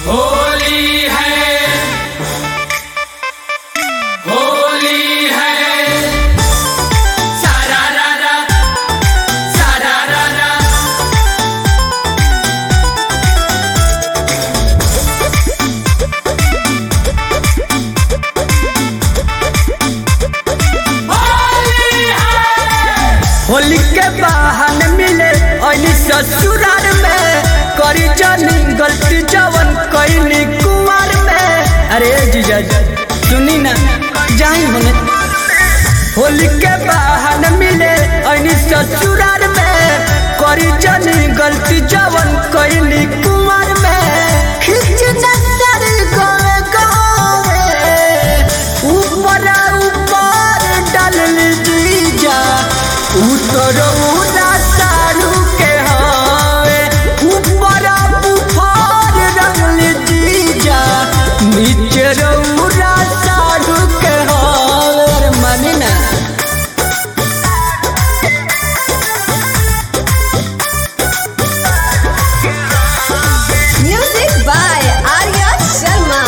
होली है होली है सारा रा रा सारा रा रा होली है होली के बहाने मिले अली ससुराल में करी जानी गलती जवन कईनी कुमार में अरे जीजा जी सुनी ना जाई होने होली के बहाने मिले अली ससुराल में करी जानी गलती जवन कईनी कुमार में खिच नजर गोए गोए ऊपर ऊपर डाल जीजा उतर उड़ा सारू के हावे ऊपर बुखार रंगल जीजा नीचे रौरा सारू के हावे अरे मानी ना Music by Arya Sharma.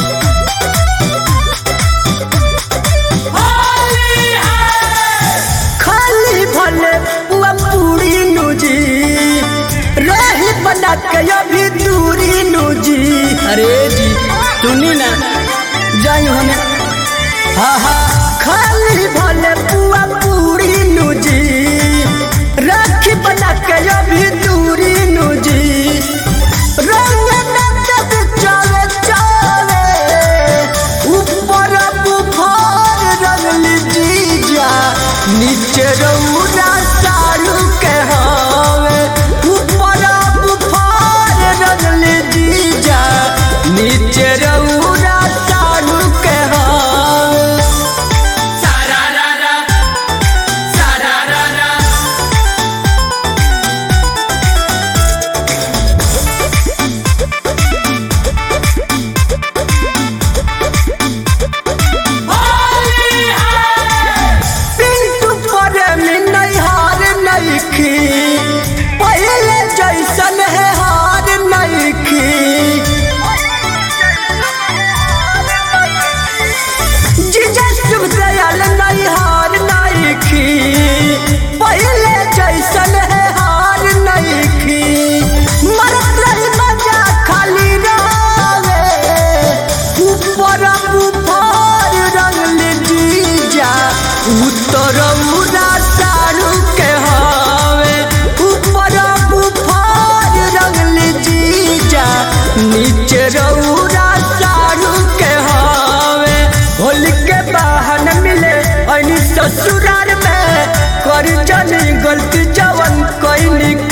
Holi है खाली भले पुआ पूरी नूजी रही बना के अभी दूरी नूजी अरे जी सुनी ना जाई होने हाँ हाँ खाली भले पुआ पूरी नूजी राखी बना के अभी दूरी नूजी रंग नचत चले चले ऊपर बुखार रंगल जीजा नीचे रौरा सारू के हावे ऊपर बुखार रंगल जीजा नीचे रौरा सारू के हावे सारा रा रा सारा रा रा होली है पिंटू पर में नहीं हार नहीं खी पहले जैसन है हार नहीं खी जीजा शुभ दयाल नहीं हार नहीं खी पहले जैसन है हार नहीं खी मरत रही मजा खाली रावे ऊपर बुफार रंगल जीजा उत्तर उड़ा सारू के हावे ऊपर बुफार रंगल जीजा नीचे रौरा सारू के हावे होली के बहाने मिले अनी ससुराल में कर जानी गलती जवन कईनी